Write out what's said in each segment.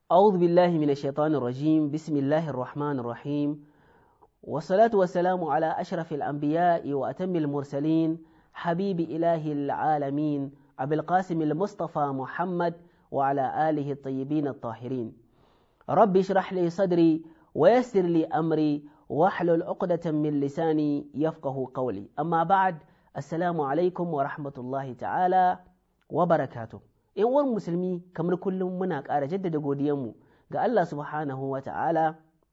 أعوذ بالله من الشيطان الرجيم بسم الله الرحمن الرحيم والصلاة والسلام على أشرف الأنبياء وأتم المرسلين حبيب إله العالمين أبي القاسم المصطفى محمد وعلى آله الطيبين الطاهرين رب اشرح لي صدري ويسر لي أمري واحلل عقدة من لساني يفقه قولي أما بعد السلام عليكم ورحمة الله تعالى وبركاته in uwan musulmi kamar kullum muna ƙara jaddada godiyanmu ga Allah subhanahu wa ta'ala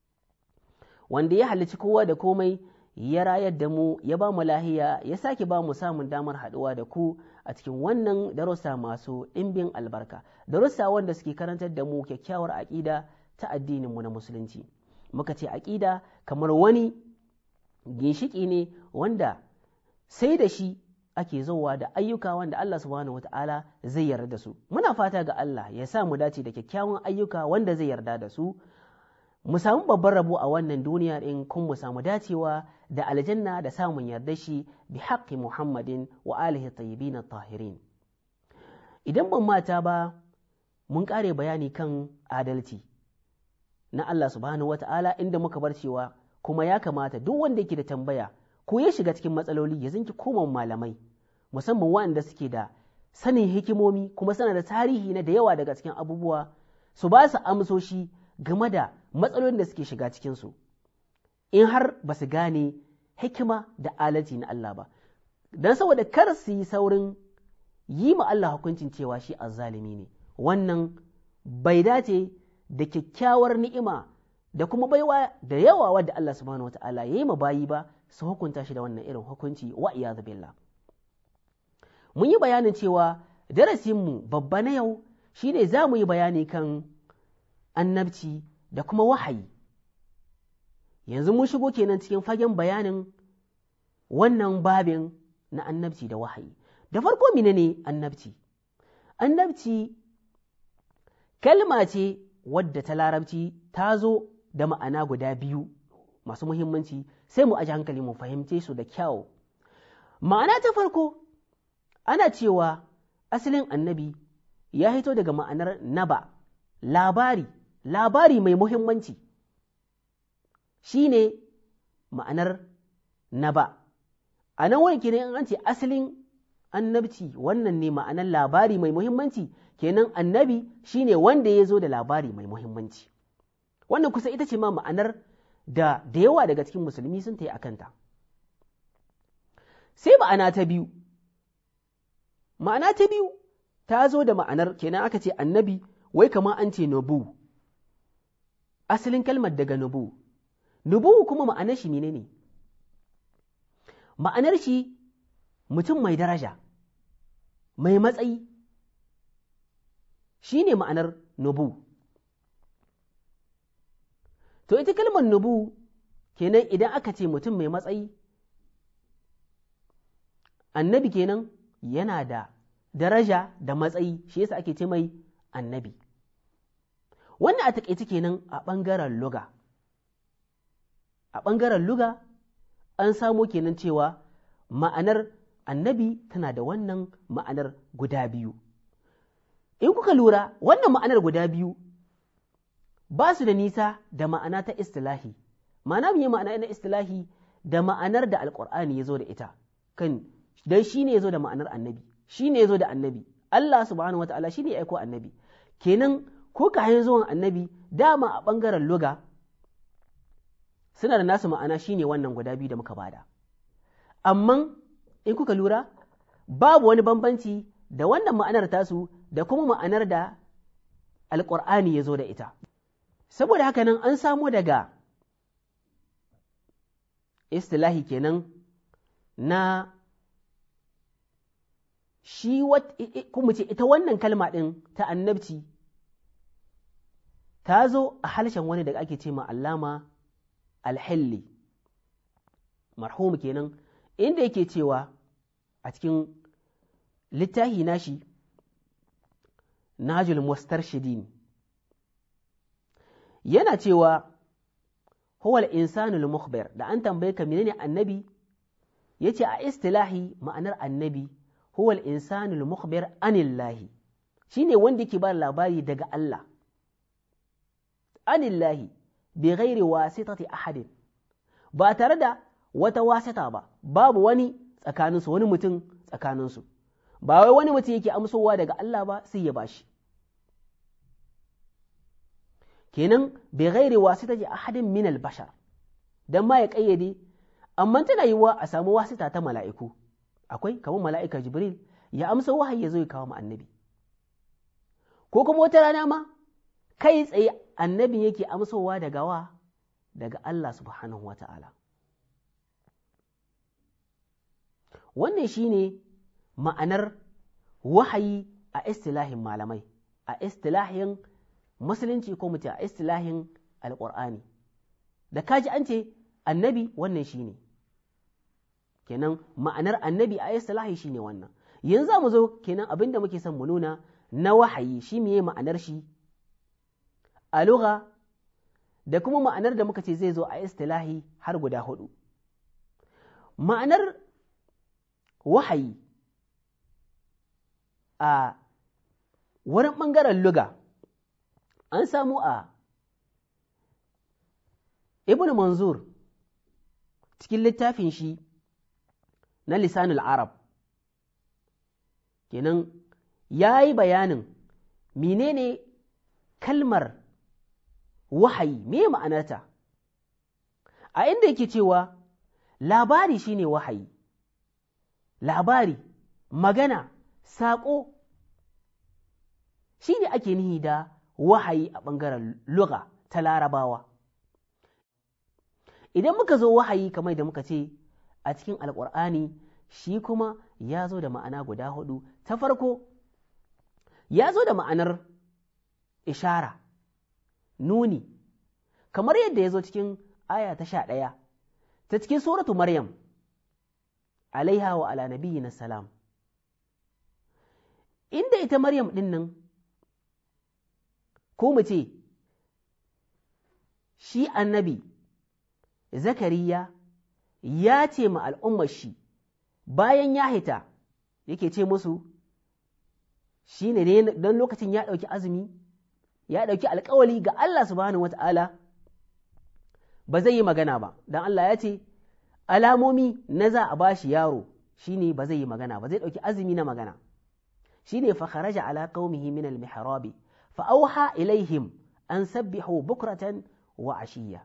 wanda ya halicci kowa da komai ya rayar da mu ya ba mu lahiya ya sake ba mu samun damar haɗuwa da ku a cikin wannan darussa masu ɗimbin albarka darussa wanda suke karantar da mu kyakkyawar aƙida ta addininmu na musulunci muka ce aƙida kamar wani ginshiƙi ne wanda sai da shi ake zowa da ayyuka wanda Allah subhanahu wata'ala zai yarda da su muna fata ga Allah ya sa mu dace da kyakkyawan ayyuka wanda zai yarda da su mu samu babban rabo a wannan duniya din kun mu samu dacewa da aljanna da samun yarda shi bi haqqi Muhammadin wa alihi tayyibin tahirin idan ban mata ba mun kare bayani kan adalci na Allah subhanahu wata'ala inda muka bar cewa kuma ya kamata duk wanda yake da tambaya ko ya shiga cikin matsaloli ya zinki koma malamai musamman waɗanda suke da sanin hikimomi kuma sana da tarihi na da yawa daga cikin abubuwa su ba su amsoshi game da matsalolin da suke shiga cikinsu in har ba su gane hikima da alaji na Allah ba don saboda kar su yi saurin yi ma Allah hukuncin cewa shi azzalimi ne wannan bai dace da kyakkyawar ni'ima da kuma baiwa da yawa wadda Allah subhanahu wata'ala ya yi ma bayi ba su hukunta shi da wannan irin hukunci wa iyadu billah mun yi bayanin cewa darasinmu babba na yau shine za mu yi bayani kan annabci da kuma wahayi yanzu mun shigo kenan cikin fagen bayanin wannan babin na annabci da wahayi da farko mine ne annabci annabci kalma ce wadda ta larabci ta zo da ma'ana guda biyu masu muhimmanci sai mu aji hankali mu fahimce su da kyau ma'ana ta farko ana cewa asalin annabi ya hito daga ma'anar naba labari labari mai muhimmanci shi ne ma'anar naba a nan wani kenan an ce asalin annabci wannan ne ma'anar labari mai muhimmanci kenan annabi shi ne wanda ya zo da labari mai muhimmanci wannan kusa ita ce ma ma'anar da da yawa daga cikin musulmi sun ta yi a kanta sai ma'ana ta biyu ma'ana ta biyu ta zo da ma'anar kenan aka ce annabi wai kama an ce nubu asalin kalmar daga nubu nubu kuma ma'anar shi ne ne ma'anar shi mutum mai daraja mai matsayi shi ne ma'anar nubu to ita kalmar nubu kenan idan aka ce mutum mai matsayi annabi kenan yana da daraja da matsayi shi yasa ake ce mai annabi wannan a taƙaice kenan a ɓangaren luga a ɓangaren luga an samo kenan cewa ma'anar annabi tana da wannan ma'anar guda biyu in kuka lura wannan ma'anar guda biyu ba su da nisa da ma'ana ta istilahi ma'ana mu ma'ana na istilahi da ma'anar da alƙur'ani ya zo da ita kan dan shi ne ya zo da ma'anar annabi shi ne ya zo da annabi Allah subhanahu wa ta'ala shi ne ya aiko annabi kenan ko kayan zuwan annabi dama a ɓangaren luga suna da nasu ma'ana shi ne wannan guda biyu da muka bada amma in kuka lura babu wani bambanci da wannan ma'anar tasu da kuma ma'anar da alƙur'ani ya zo da ita saboda haka nan an samo daga istilahi kenan na shi kuma ce ita wannan kalma ɗin ta annabci ta zo a halshen wani da ake ce ma allama alhilli marhum kenan inda yake cewa a cikin littahi nashi najul mustarshidin yana cewa huwal insanul mukhbir da an tambaye ka menene annabi yace a istilahi ma'anar annabi huwal insanul mukhbir anillahi shine wanda yake ba labari daga Allah anillahi bi ghairi wasitati ahadin ba tare da wata wasita ba babu wani tsakaninsu wani mutum tsakaninsu ba wai wani mutum yake amsowa daga Allah ba sai ya bashi kenan bi ghairi wasitati ahadin min al-bashar dan ma ya kayyade amma tana yiwuwa a samu wasita ta mala'iku akwai kamar mala'ika jibril ya amsa wahayi ya zo ya kawo annabi ko kuma wata rana ma kai tsaye annabi yake amsowa daga wa daga Allah subhanahu wa ta'ala wannan shine ma'anar wahayi a istilahin malamai a istilahin musulunci ko mutum a istilahin alƙur'ani da kaji an ce annabi wannan shine kenan ma'anar annabi a istilahi shine wannan yanzu mu zo kenan abin da muke son mu nuna na wahayi shi meye ma'anar shi a lugha da kuma ma'anar da muka ce zai zo a istilahi har guda hudu ma'anar wahayi a wurin ɓangaren luga an samu a ibn manzur cikin littafin shi na lisanul arab kenan ya yi bayanin menene kalmar wahayi me ma'anarta a inda yake cewa labari shine wahayi labari magana saƙo shi ne ake nihi da wahayi a ɓangaren lugha ta larabawa idan muka zo wahayi kamar da muka ce a cikin alƙur'ani shi kuma ya zo da ma'ana guda hudu ta farko ya zo da ma'anar ishara nuni kamar yadda ya zo cikin aya ta sha ɗaya ta cikin suratu maryam alaiha wa ala nabiyina salam inda ita maryam ɗin nan ko mu ce shi annabi zakariya ya ce ma al'ummar shi bayan ya hita yake ce musu shi ne don lokacin ya ɗauki azumi ya ɗauki alkawali ga Allah subhanahu wa ta'ala ba zai yi magana ba don Allah ya ce alamomi na za a ba shi yaro shi ne ba zai yi magana ba zai ɗauki azumi na magana shi ne fakharaja ala qaumihi min al-mihrabi fa auha ilaihim an sabbihu bukratan wa ashiya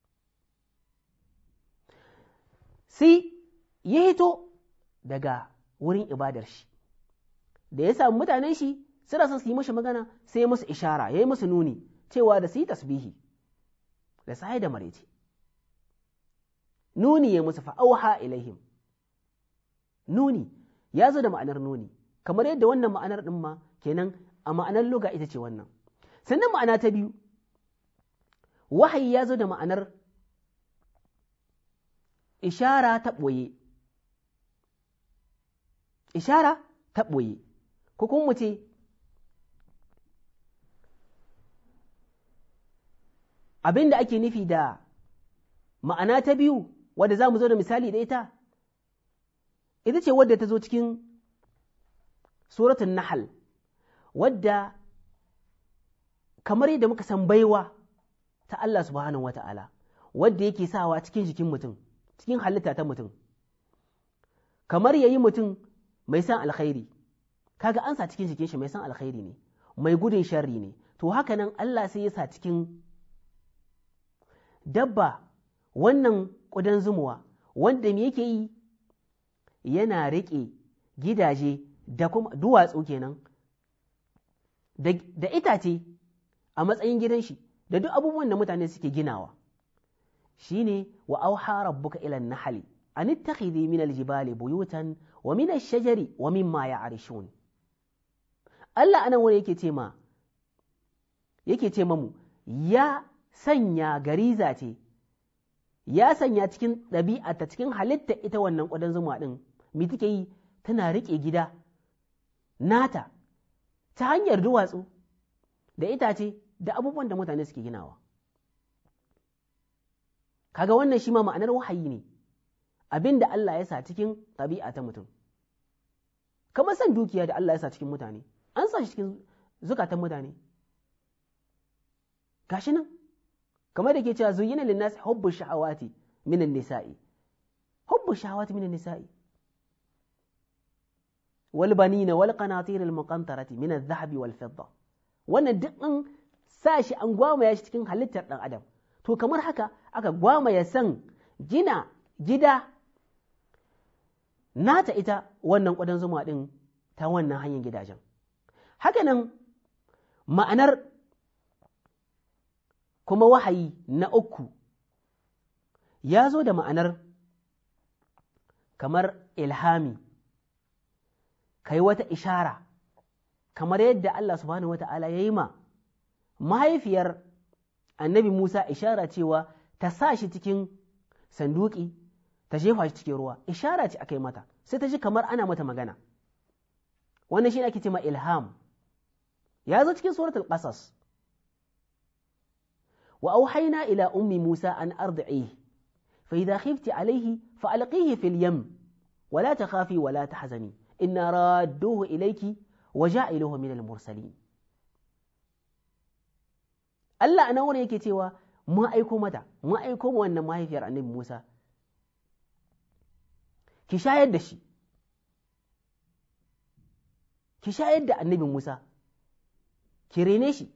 sai ya hito daga wurin ibadar shi da ya samu mutanen shi suna son su yi mashi magana sai musu ishara ya yi musu nuni cewa da su yi tasbihi da sai da marece nuni ya musu fa'auha ilaihim nuni ya zo da ma'anar nuni kamar yadda wannan ma'anar ɗin ma kenan a ma'anar luga ita ce wannan sannan ma'ana ta biyu wahayi ya zo da ma'anar ishara ta ɓoye ishara ta ɓoye ko kuma mu ce abin da ake nufi da ma'ana ta biyu wadda za mu zo da misali da ita ita ce wadda ta zo cikin suratun nahal wadda kamar yadda muka san baiwa ta Allah subhanahu wata'ala wadda yake sawa cikin jikin mutum cikin halitta ta mutum kamar yayi mutum mai san alkhairi kaga an sa cikin jikin shi mai san alkhairi ne mai gudun sharri ne to haka nan Allah sai ya sa cikin dabba wannan ƙudan zumuwa wanda me yake yi yana riƙe gidaje da kuma duwatsu kenan da itace a matsayin gidan shi da duk abubuwan da mutane suke ginawa shine wa auha rabbuka ila nahli an ittakhidhi min aljibali buyutan wa min ash-shajari wa mimma ya'rishun Allah anan wani yake ce ma yake ce mamu ya sanya gariza ce ya sanya cikin ɗabi'ata cikin halitta ita wannan ƙudan zuma ɗin me take yi tana riƙe gida nata ta hanyar duwatsu da itace da abubuwan da mutane suke ginawa kaga wannan shi ma ma'anar wahayi ne abin da Allah ya sa cikin ɗabi'a ta mutum kamar san dukiya da Allah ya sa cikin mutane an sa shi cikin zukatan mutane gashi nan kamar da ke cewa zuyyina linnas hubbu shahawati minan nisa'i hubbu shahawati minan nisa'i wal banina wal qanatir al muqantarati min al dhahabi wal fidda wannan duk an sa shi an gwamaya shi cikin halittar dan adam to kamar haka aka gwamaya san gina gida nata ita wannan ƙudan zuma ɗin ta wannan hanyar gidajen hakanan ma'anar kuma wahayi na uku ya zo da ma'anar kamar ilhami kai wata ishara kamar yadda Allah subhanahu wata'ala ya yi ma mahaifiyar annabi Musa ishara cewa ta sa shi cikin sanduki ta jefa shi cikin ruwa ishara ce aka yi mata sai ta ji kamar ana mata magana wannan shi ake ce ma ilham ya zo cikin suratul qasas wa auhayna ila ummi Musa an ardi'ihi fa idha khifti alayhi fa alqihi fil yam wa la takhafi wa la tahzani inna radduhu ilayki wa ja'iluhu min al mursalin Allah a nan wurin yake cewa mun aiko mata mun aiko mu wannan mahaifiyar annabi Musa ki shayar da shi ki shayar da annabi Musa ki rene shi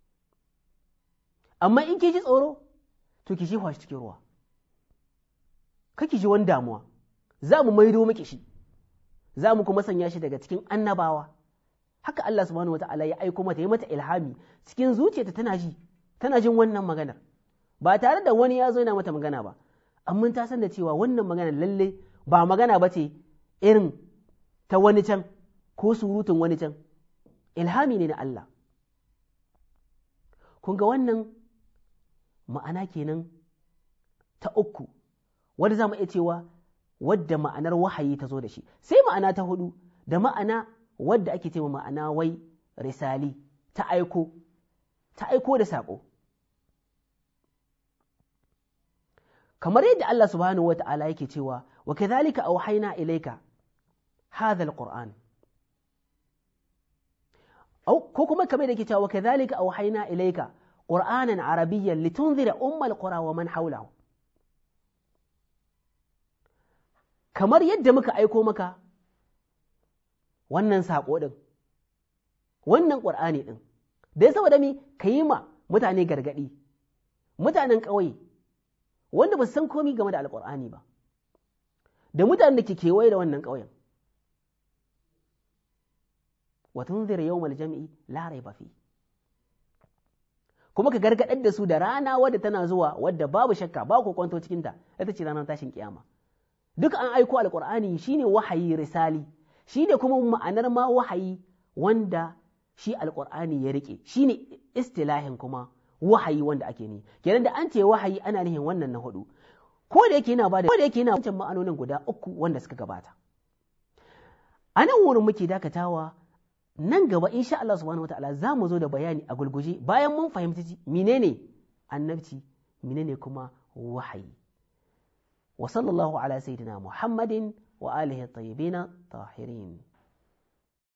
amma in ki ji tsoro to ki jefa shi cikin ruwa kaki ji wani damuwa za mu maido miki shi za mu kuma sanya shi daga cikin annabawa haka Allah subhanahu wata'ala ya aiko mata ya mata ilhami cikin zuciyarta tana ji tana jin wannan maganar ba tare da wani ya zo yana mata magana ba amma ta san da cewa wannan magana lalle ba magana ba ce irin ta wani can ko surutun wani can ilhami ne na Allah kun ga wannan ma'ana kenan ta uku wadda za mu iya cewa wadda ma'anar wahayi ta zo da shi sai ma'ana ta hudu da ma'ana wadda ake cewa ma'ana wai risali ta aiko ta aiko da saƙo kamar yadda Allah subhanahu wa ta'ala yake cewa wa kadhalika awhayna ilayka hadha alquran ko kuma kamar da yake cewa wa kadhalika awhayna ilayka qur'anan arabiyyan litunzira ummal qura wa man hawlahu kamar yadda muka aiko maka wannan saƙo ɗin wannan ƙur'ani ɗin dai saboda mi ka yi ma mutane gargaɗi mutanen ƙauye wanda ba san komi game da alƙur'ani ba da mutanen da ke kewaye da wannan ƙauyen watun zira yau jam'i larai ba fi kuma ka gargaɗar da su da rana wadda tana zuwa wadda babu shakka ba ku kwanto cikinta ita ce ranar tashin kiyama duk an aiko alƙur'ani shine wahayi risali shine kuma ma'anar ma wahayi wanda shi alƙur'ani ya rike shine istilahin kuma wahayi wanda ake ni kenan da an ce wahayi ana nihin wannan na hudu ko da yake yana ba da ko da yake yana wancan ma'anonin guda uku wanda suka gabata a nan wurin muke dakatawa nan gaba insha Allah subhanahu wataala za mu zo da bayani a gulguje bayan mun fahimci menene annabci menene kuma wahayi wa sallallahu ala sayyidina muhammadin wa alihi tayyibin tahirin